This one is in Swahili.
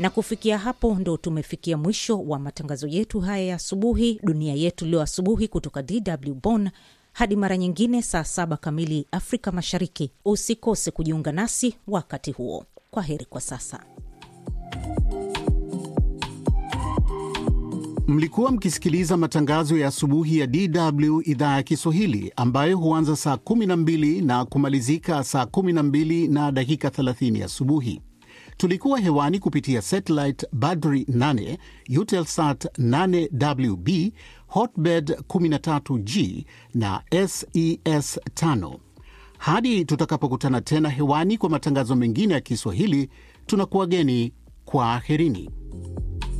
Na kufikia hapo ndo tumefikia mwisho wa matangazo yetu haya ya asubuhi, dunia yetu leo asubuhi, kutoka DW Bonn. Hadi mara nyingine saa saba kamili Afrika Mashariki. Usikose kujiunga nasi wakati huo. Kwa heri kwa sasa. Mlikuwa mkisikiliza matangazo ya asubuhi ya DW idhaa ya Kiswahili ambayo huanza saa 12 na kumalizika saa 12 na dakika 30 asubuhi. Tulikuwa hewani kupitia satellite Badri 8, Eutelsat 8WB, Hotbird 13G na SES 5. Hadi tutakapokutana tena hewani kwa matangazo mengine ya Kiswahili, tunakuwageni kwa aherini.